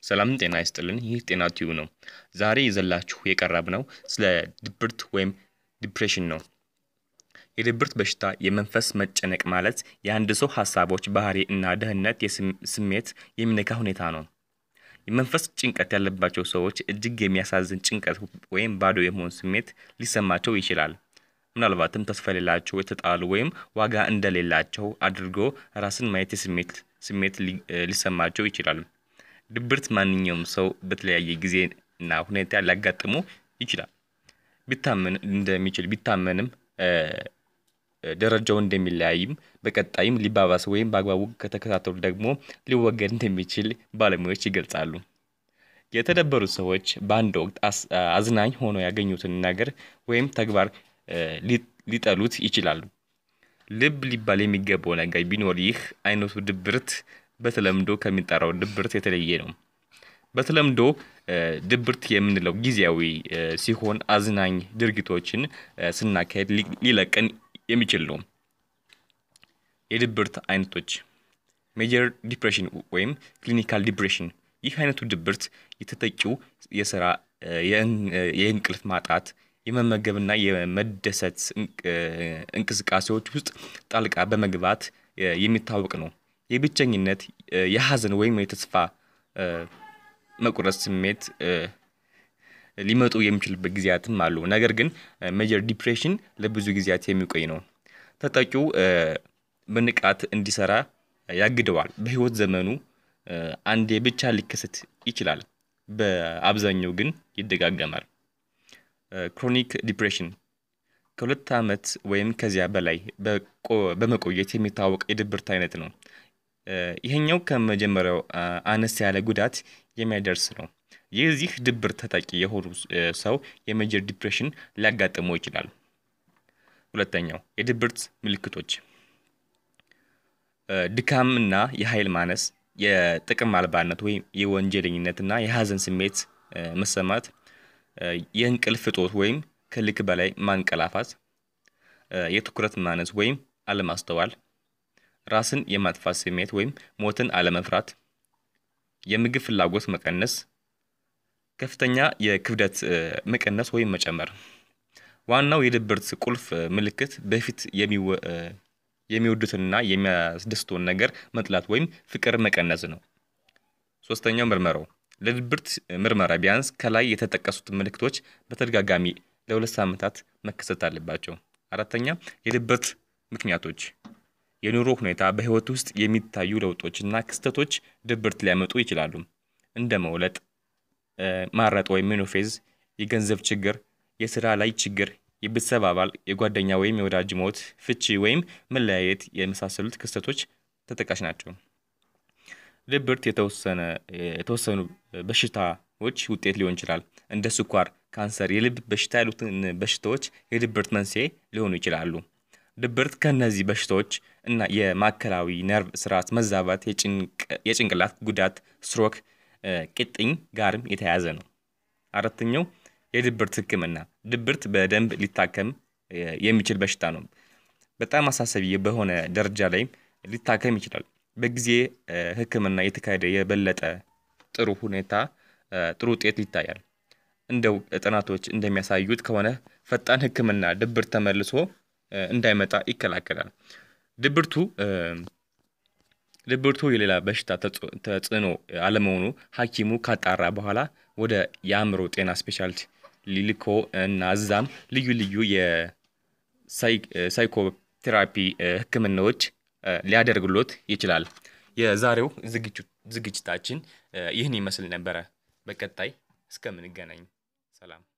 ሰላም ጤና ይስጥልን። ይህ ጤና ቲዩብ ነው። ዛሬ ይዘላችሁ የቀረብነው ስለ ድብርት ወይም ዲፕሬሽን ነው። የድብርት በሽታ የመንፈስ መጨነቅ ማለት የአንድ ሰው ሀሳቦች፣ ባህሪ እና ደህንነት ስሜት የሚነካ ሁኔታ ነው። የመንፈስ ጭንቀት ያለባቸው ሰዎች እጅግ የሚያሳዝን ጭንቀት ወይም ባዶ የመሆን ስሜት ሊሰማቸው ይችላል። ምናልባትም ተስፋ የሌላቸው፣ የተጣሉ ወይም ዋጋ እንደሌላቸው አድርጎ ራስን ማየት የስሜት ስሜት ሊሰማቸው ይችላል። ድብርት ማንኛውም ሰው በተለያየ ጊዜ እና ሁኔታ ሊያጋጥሙ ይችላል። ቢታመን እንደሚችል ቢታመንም ደረጃው እንደሚለያይም በቀጣይም ሊባባስ ወይም በአግባቡ ከተከታተሉ ደግሞ ሊወገድ እንደሚችል ባለሙያዎች ይገልጻሉ። የተደበሩ ሰዎች በአንድ ወቅት አዝናኝ ሆኖ ያገኙትን ነገር ወይም ተግባር ሊጠሉት ይችላሉ። ልብ ሊባል የሚገባው ነገር ቢኖር ይህ አይነቱ ድብርት በተለምዶ ከሚጠራው ድብርት የተለየ ነው። በተለምዶ ድብርት የምንለው ጊዜያዊ ሲሆን አዝናኝ ድርጊቶችን ስናካሄድ ሊለቀን የሚችል ነው። የድብርት አይነቶች ሜጀር ዲፕሬሽን ወይም ክሊኒካል ዲፕሬሽን። ይህ አይነቱ ድብርት የተጠቂው የስራ፣ የእንቅልፍ ማጣት፣ የመመገብና የመደሰት እንቅስቃሴዎች ውስጥ ጣልቃ በመግባት የሚታወቅ ነው። የብቸኝነት፣ የሀዘን ወይም የተስፋ መቁረጥ ስሜት ሊመጡ የሚችልበት ጊዜያትም አሉ። ነገር ግን ሜጀር ዲፕሬሽን ለብዙ ጊዜያት የሚቆይ ነው። ተጠቂው በንቃት እንዲሰራ ያግደዋል። በህይወት ዘመኑ አንዴ ብቻ ሊከሰት ይችላል። በአብዛኛው ግን ይደጋገማል። ክሮኒክ ዲፕሬሽን ከሁለት ዓመት ወይም ከዚያ በላይ በመቆየት የሚታወቅ የድብርት አይነት ነው። ይሄኛው ከመጀመሪያው አነስ ያለ ጉዳት የሚያደርስ ነው። የዚህ ድብርት ተጠቂ የሆኑ ሰው የሜጀር ዲፕሬሽን ሊያጋጥመው ይችላል። ሁለተኛው የድብርት ምልክቶች ድካምና የኃይል ማነስ፣ የጥቅም አልባነት ወይም የወንጀለኝነትና የሀዘን ስሜት መሰማት፣ የእንቅልፍ እጦት ወይም ከልክ በላይ ማንቀላፋት፣ የትኩረት ማነስ ወይም አለማስተዋል፣ ራስን የማጥፋት ስሜት ወይም ሞትን አለመፍራት፣ የምግብ ፍላጎት መቀነስ፣ ከፍተኛ የክብደት መቀነስ ወይም መጨመር። ዋናው የድብርት ቁልፍ ምልክት በፊት የሚወዱትንና የሚያስደስተውን ነገር መጥላት ወይም ፍቅር መቀነስ ነው። ሶስተኛው ምርመራው ለድብርት ምርመራ ቢያንስ ከላይ የተጠቀሱት ምልክቶች በተደጋጋሚ ለሁለት ሳምንታት መከሰት አለባቸው። አራተኛ የድብርት ምክንያቶች የኑሮ ሁኔታ፣ በህይወት ውስጥ የሚታዩ ለውጦችና ክስተቶች ድብርት ሊያመጡ ይችላሉ። እንደ መውለጥ፣ ማረጥ ወይም ሜኖፌዝ፣ የገንዘብ ችግር፣ የስራ ላይ ችግር፣ የቤተሰብ አባል፣ የጓደኛ ወይም የወዳጅ ሞት፣ ፍቺ ወይም መለያየት የመሳሰሉት ክስተቶች ተጠቃሽ ናቸው። ድብርት የተወሰኑ በሽታዎች ውጤት ሊሆን ይችላል። እንደ ስኳር፣ ካንሰር፣ የልብ በሽታ ያሉትን በሽታዎች የድብርት መንስኤ ሊሆኑ ይችላሉ። ድብርት ከእነዚህ በሽታዎች እና የማዕከላዊ ነርቭ ስርዓት መዛባት፣ የጭንቅላት ጉዳት፣ ስትሮክ፣ ቂጥኝ ጋርም የተያያዘ ነው። አራተኛው የድብርት ሕክምና ድብርት በደንብ ሊታከም የሚችል በሽታ ነው። በጣም አሳሳቢ በሆነ ደረጃ ላይም ሊታከም ይችላል። በጊዜ ሕክምና የተካሄደ የበለጠ ጥሩ ሁኔታ ጥሩ ውጤት ይታያል። እንደው ጥናቶች እንደሚያሳዩት ከሆነ ፈጣን ሕክምና ድብርት ተመልሶ እንዳይመጣ ይከላከላል። ድብርቱ ድብርቱ የሌላ በሽታ ተጽዕኖ አለመሆኑ ሐኪሙ ካጣራ በኋላ ወደ የአእምሮ ጤና ስፔሻሊቲ ሊልኮ እና እዛም ልዩ ልዩ የሳይኮቴራፒ ህክምናዎች ሊያደርግሎት ይችላል። የዛሬው ዝግጅታችን ይህን ይመስል ነበረ። በቀጣይ እስከምንገናኝ ሰላም።